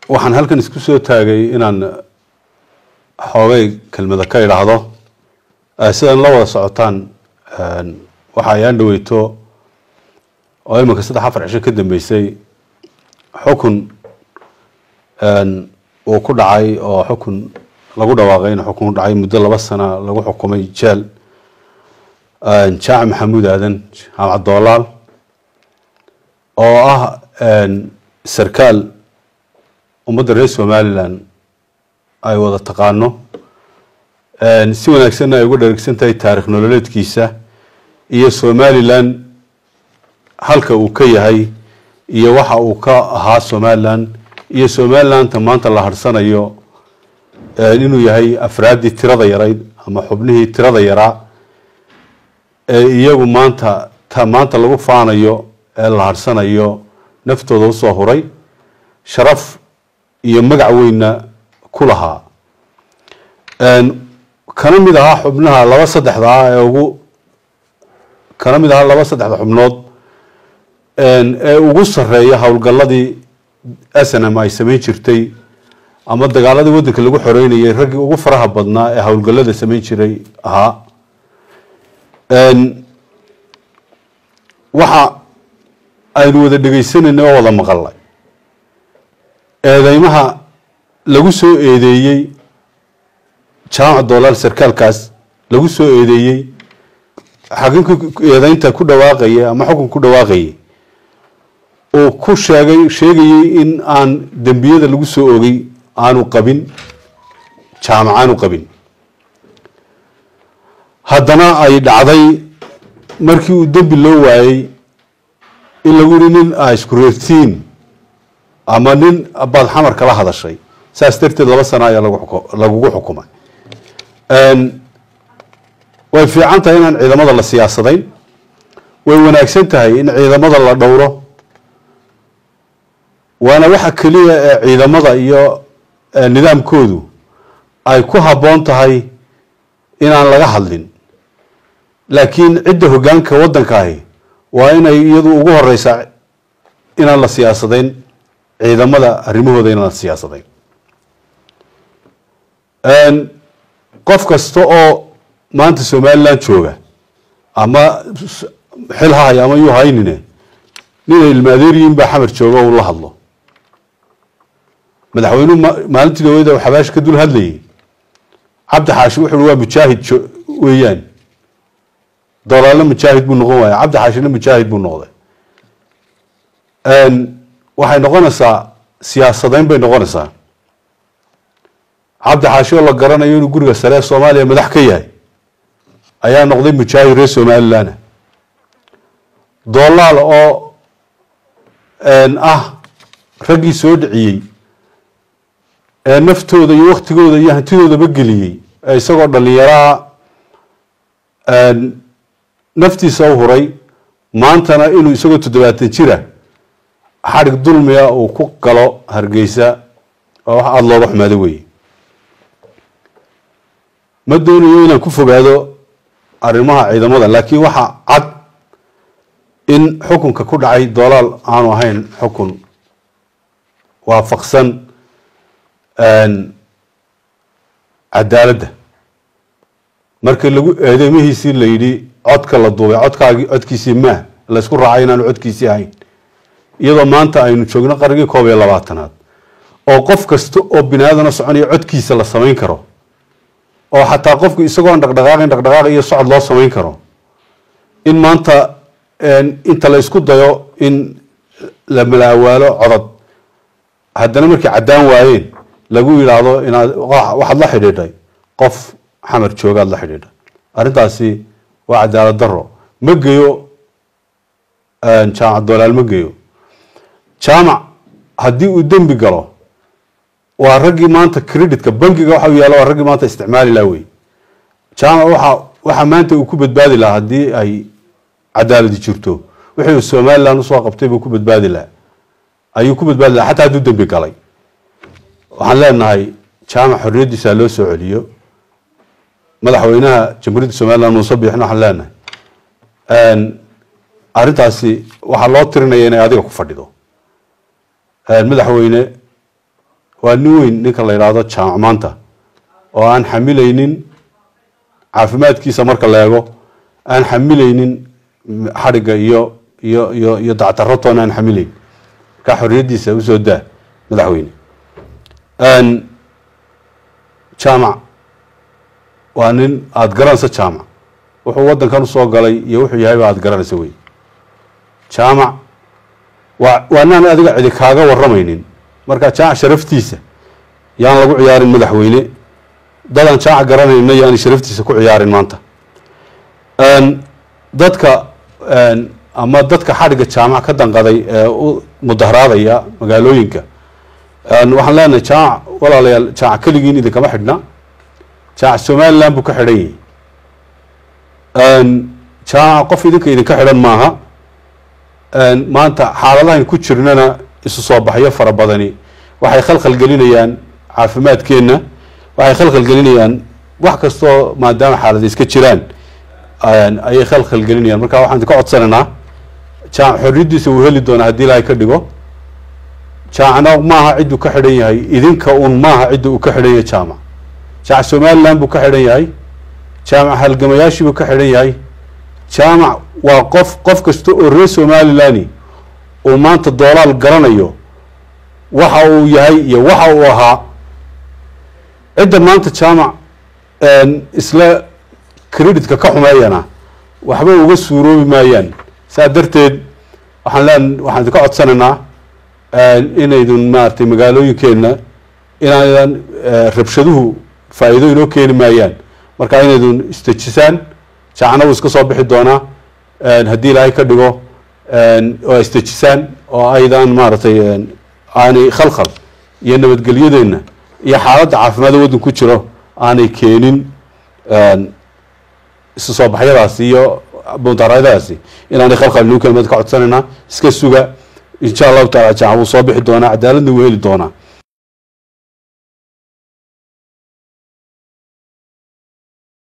waxaan halkan isku soo taagay inaan xoogay kelmada ka idhaahdo sidan la wada socotaan waxa ayaan dhaweyto oo iminka saddex afar cisho ka dambeysay xukun uu ku dhacay oo xukun lagu dhawaaqay in xukun ku dhacay muddo laba sana lagu xukumay jeel jaac maxamuud aadan jaamac doolaal oo ah sarkaal ummadda reer somalilan ay wada taqaano si wanaagsanna ay uga dharagsan tahay taarikh nololeedkiisa iyo somalilan halka uu ka yahay iyo waxa uu ka ahaa somalilan iyo somalilanta maanta la harsanayo inuu yahay afraaddii tirada yarayd ama xubnihii tirada yaraa ee iyagu maanta ta maanta lagu faanayo ee la harsanayo naftooda usoo huray sharaf iyo magac weynna ku lahaa kana mid ahaa xubnaha laba saddexda ah ee ugu kana mid ahaa laba saddexda xubnood ee ugu sarreeya howlgalladii snm ay samayn jirtay ama dagaaladii waddanka lagu xoreynayay raggii ugu faraha badnaa ee howlgallada samayn jiray ahaa waxa aynu wada dhegeysanayna oo wada maqalnay eedeymaha lagu soo eedeeyey jaamac doolaal sarkaalkaas lagu soo eedeeyey xakinka eedeynta ku dhawaaqayay ama xukun ku dhawaaqayay uu ku sheegay sheegayey in aan dembiyada lagu soo ogay aanu qabin jaamac aanu qabin haddana ay dhacday markii uu dembi loo waayey in lagu yihi nin a isku reertiin ama nin baad xamar kala hadashay saas darteed laba sana ayaa lagugu xukumay way fiican tahay inaan ciidamada la siyaasadayn way wanaagsan tahay in ciidamada la dhowro waana waxa keliya ee ciidamada iyo nidaamkoodu ay ku habboon tahay inaan laga hadlin laakiin cidda hoggaanka waddankaahi waa inay iyadu ugu horeysaa inaan la siyaasadayn ciidamada arrimahooda inaan la siyaasadayn qof kasta oo maanta somaliland jooga ama xil ha hay ama yuu haynine ninay ilmaadeeryiin baa xamar jooga uu la hadlo madaxweynuhu maalintii dawada u xabaash ka dul hadlayay cabdi xaashi wuxu waa mujaahid weeyaan dolaalna mujaahid buu noqon waaya cabdi xaashina mujaahid buu noqday waxay noqonaysaa siyaasadayn bay noqonaysaa cabdi xaashi oo la garanayo inuu guriga sare ee soomaaliya madax ka yahay ayaa noqday mujaahid reer somaliland doolaal oo ah raggii soo dhiciyey ee naftooda iyo waktigooda iyo hantidoodaba geliyey ee isagoo dhallinyaraha naftiisa u huray maantana inuu isagoo toddobaatan jira xadhig dulmiga uu ku galo hargeysa oo wax aada looga xumaado weeye ma doonayo inaan ku fogaado arrimaha ciidamada laakiin waxa cad in xukunka ku dhacay doolaal aanu ahayn xukun waafaqsan cadaaladda marka lagu eedeymihiisii la yidhi codka la duubay codkaagi codkiisii maah laysku raacay inaanu codkiisii ahayn iyadoo maanta aynu joogno qarnigii koob iyo labaatanaad oo qof kasta oo bini aadana soconaya codkiisa la samayn karo oo xataa qofku isagoon dhaqdhaqaaqin dhaqdhaqaaq iyo socod loo samayn karo in maanta inta la isku dayo in la malaawaalo codad haddana markay caddaan waayeen lagu yidhaahdo inaad waxaad la xidhiidhay qof xamar joogaad la xidhiidhay arrintaasi waa cadaalad daro ma geyo jaamac doolaal ma geyo jaamac haddii uu dembi galo waa raggii maanta creditka bankiga waxa u yaalla waa raggii maanta isticmaali laha wey jaamac waxa waxa maanta uu ku badbaadi lahaa haddii ay cadaaladi jirto wixii somaliland usoo qabtay buu ku badbaadi lahaa ayuu ku badbaadi lahaa xataa hadduu dembi galay waxaan leenahay jaamac xorriyaddiisa loo soo celiyo madaxweynaha jamhuuriyadda somaliland muuse biixna waxaan leenahay arrintaasi waxaa loo tirinaya inay adiga ku fadhido madaxweyne waa nin weyn ninka la yidhaahdo jaamac maanta oo aan xamilaynin caafimaadkiisa marka la eego aan xamilaynin xadhigga iyo iyo iyo iyo dacdaratoona aan xamilayn markaa xorriyaddiisa usoo daa madaxweyne jaamac waa nin aada garanaysa jaamac wuxuu waddankan usoo galay iyo wuxuu yahayba aada garanaysa wey jaamac waa waa naan adiga cidi kaaga waramaynin marka jaamac sharaftiisa yaan lagu ciyaarin madaxweyne dadaan jaamac garanayna yaani sharaftiisa ku ciyaarin maanta dadka ama dadka xadhigga jaamac ka danqaday ee u mudaharaadaya magaalooyinka waxaan leenahay jaamac walaalayaal jaamac keligiin idinkama xidhna jaamac somaliland buu ka xidhan yahay jaamac qof idinka idinka xidhan maaha maanta xaaladahan ku jirnana isu soo baxyo fara badani waxay khalkhal gelinayaan caafimaadkeenna waxay khalkhal gelinayaan wax kastoo maadaama xaalada iska jiraan ayay khalkhal gelinayaan marka waxaan ka codsanaynaa jaamac xorriyaddiisa uu heli doonaa haddii ilaahay ka dhigo jaamacna maaha cidduu ka xidhan yahay idinka un maaha cidda uu ka xidhan yahay jaamac jaamac somaliland buu ka xidhan yahay jaamac halgamayaashii buu ka xidhan yahay jaamac waa qof qof kasta oo reer somaliland uu maanta doolaal garanayo waxa uu yahay iyo waxa uu ahaa cidda maanta jaamac isla creditka ka xumeeyana waxba uga suuroobi maayaan saa darteed waxaan leen waxaan idinka codsanaynaa inaydun maaragtay magaalooyinkeenna inaydan rabshaduhu faa'iido inoo keeni maayaan marka inaydun istejisaan jaacna wuu iska soo bixi doonaa haddii ilaahay ka dhigo oo istejisaan oo aydan maaragtay aanay khalkhal iyo nabadgelyadeenna iyo xaaladda caafimaadda waddan ku jiro aanay keenin isu soo baxyadaasi iyo mudaharadaasi inaanay khalkhal inuu keen ka codsanaynaa iska suga insha allahu taala jaca wuu soo bixi doonaa cadaaladna wuu heli doonaa